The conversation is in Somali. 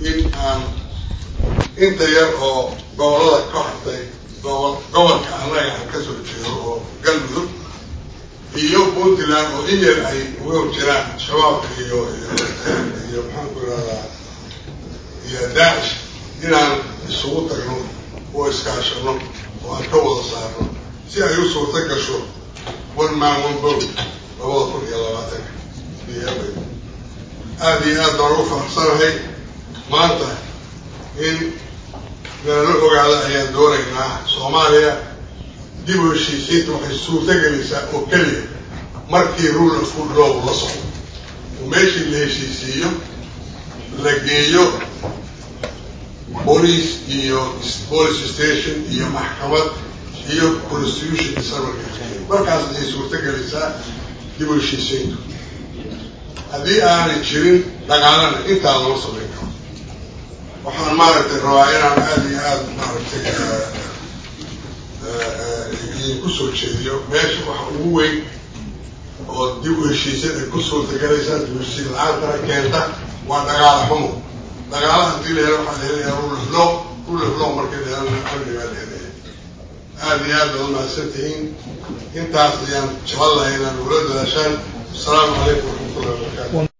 in aan inta yar oo gobolada ka hartay gobol gobolka annaga aan ka soo jeedo oo galmudug iyo puntland oo in yar ay uga jiraan shabaabka iyo iyo maxaanku irahdaa iyo daacish inaan isugu tagno oo iskaashano oo aan ka wada saarno si ay u suurta gasho one man one vote labada kun iyo labaatanka biyaabay aada iyo aad baan ugu faraxsanahay maanta in nalala ogaada ayaan doonaynaa soomaaliya dib u heshiisiinta waxay suurta gelaysaa oo keliya markii rule of good law la socdo oo meeshii la heshiisiiyo la geeyo police iyo police station iyo maxkamad iyo constitution sarwarka markaas ayay suurta gelaysaa dib u heshiisiintu haddii aanay jirin dagaalana intaa lama samayn karo waxaan maaragtay rabaa inaan aada iyo aada maaragtay idinku soo jeediyo meesha waxa ugu weyn oo dib u heshiisan ay ku suurtagelaysaa dib u heshiin la-aantana keenta waa dagaala xumo dagaala haddii la helo waxaa la helayaa rule of law rule of law markii la helana amnigaa la helaya aada iyo aad baad umahadsan tihiin intaas ayaan jecel lahay inaan ula dadaashaan asalaamu calaykum waraxmatullahi wabarakatu